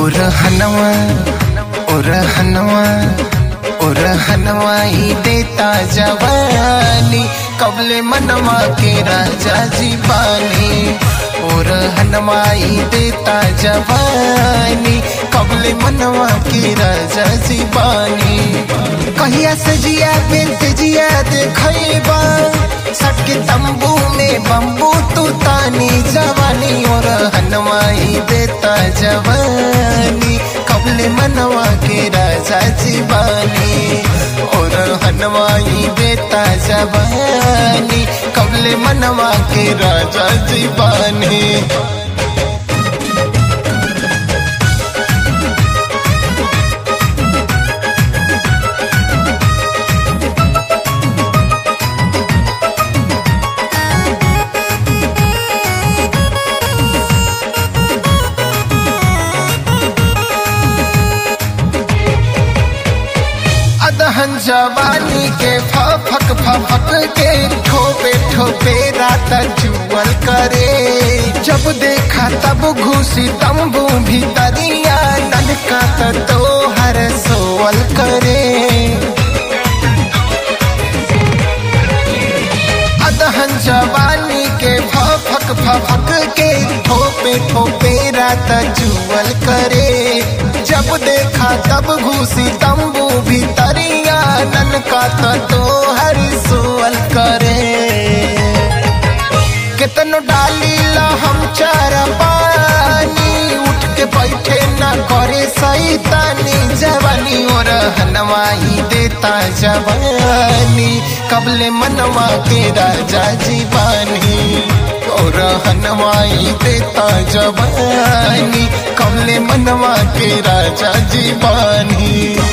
उरहनवा उरहनवा उरहनवा ही देता जवानी कबले मनवा के राजा जी बानी उरहनवा ही देता जवानी कबले मनवा के राजा जी बानी कहिया सजिया पे तेजिया देखैबा सटके तंबू में बम्बू तू तानी जवानी और हनवाई देता जवानी कबले मनवा के राजा जीवानी और हनवाई देता जवानी कबले मनवा के राजा जीवानी अदहन जवानी के फक फक के ठोपे ठोपे रात जुअल करे जब देखा तब घुसी तंबू भीतरिया ननका तो हर सोवल करे अदहन जवानी के फक फक के ठोपे ठोपे रात जुअल करे जब देखा तब घुसी तंबू भीतरिया ननका तो हर सोअल करे कितनो डाली ला हम चार पानी उठ के बैठे न करे सैतानी जवानी और हनवाई देता जवानी कबले मनवा के राजा जीवानी और हनवाई देता जवानी कबले मनवा के राजा जीवानी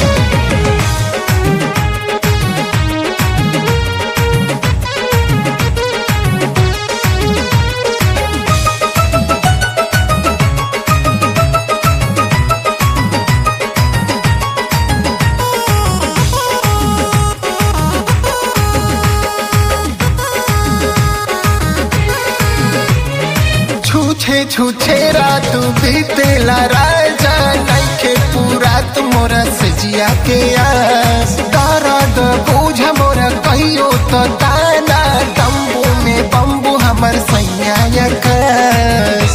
छूछे छूछे रात बीतेला राजा नइखे पूरा मोरा सजिया के आस दर्द बूझ मोरा कहियो तो ताना तंबू में बम्बू हमर सैया कस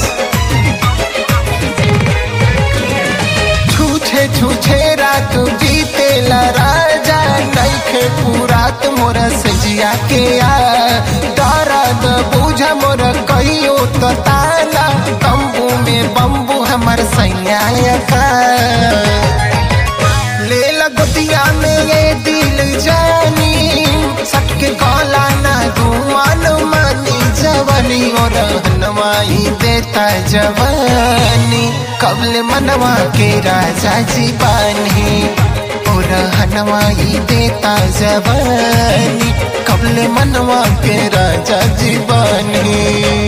छूछे छूछे रात बीतेला राजा नइखे पूरा मोरा सजिया के आ दर्द बूझ मोरा कहियो तो ताना तंबू में बम्बू हमर सैया का ले लगतिया में ये दिल जानी सटके कौला ना धुआन मानी जवानी और हनवाई देता जवानी कबल मनवा के राजा जी बानी और हनवाई देता जवानी कबल मनवा के राजा जी बानी